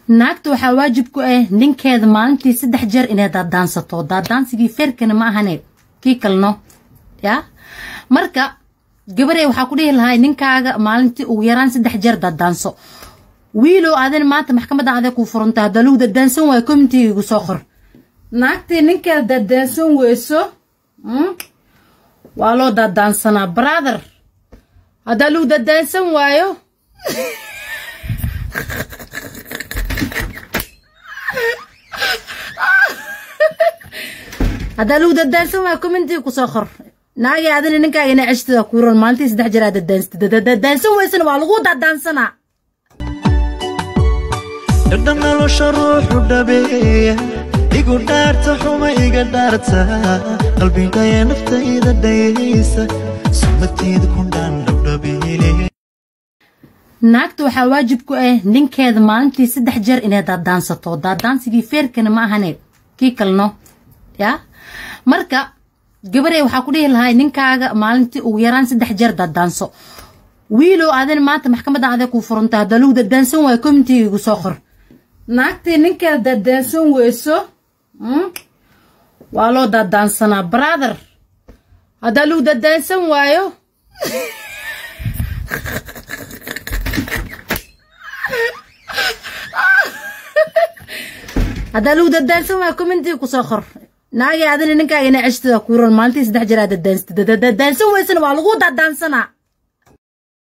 naagta waxaa waajib ku ah ninkeeda maalintii saddex jeer inay daadaansato daadaansigii feerkana ma ahane kii kalno ya marka gabarey waxaa ku dhihi lahay ninkaaga maalintii ugu yaraan saddex jeer daadaanso wiilow adin maanta maxkamadan adee kuu furanta haddaa lagu dadaansan waayo communitiga igu soo qor naagtii ninkeeda daadaansan weyso waa loo daadaansanaa brother haddaa lagu dadaansan waayo haddaa lagu dadaansan waayo communitiga kusoo qor naagii adina ninkaaga ina ceshtada kuuran maalintii saddex jeer aad dadaansatid dadaansan weysana waa lagu dadaansanaa dhadhan nolosha ruuxu dhabeeya igu dhaarta xuma iga dhaarta qalbigaya naftayda dhayaysa sumadteeda ku dhaan dhabdhabeele naagta waxaa waajib ku ah ninkeeda maalintii saddex jeer inay daadaansato daadaansigii feerkana ma ahane kii kalno ya marka gabarey waxaa ku dhihi lahay ninkaaga maalintii ugu yaraan saddex jeer daadaanso wiilow adin maanta maxkamadan adee kuu furanta haddaa lagu dadaansan waayo communitiga igu soo qor naagtii ninkeeda daadaansan weyso waa loo daadaansanaa brother haddaa lagu dadaansan waayo haddaa lagu dadaansan waayo communitiga kusoo qor naagii adina ninkaaga ina ceshtada kuuran maalintii saddex jeer aad dadaansatid dadaansan weysana waa lagu dadaansanaa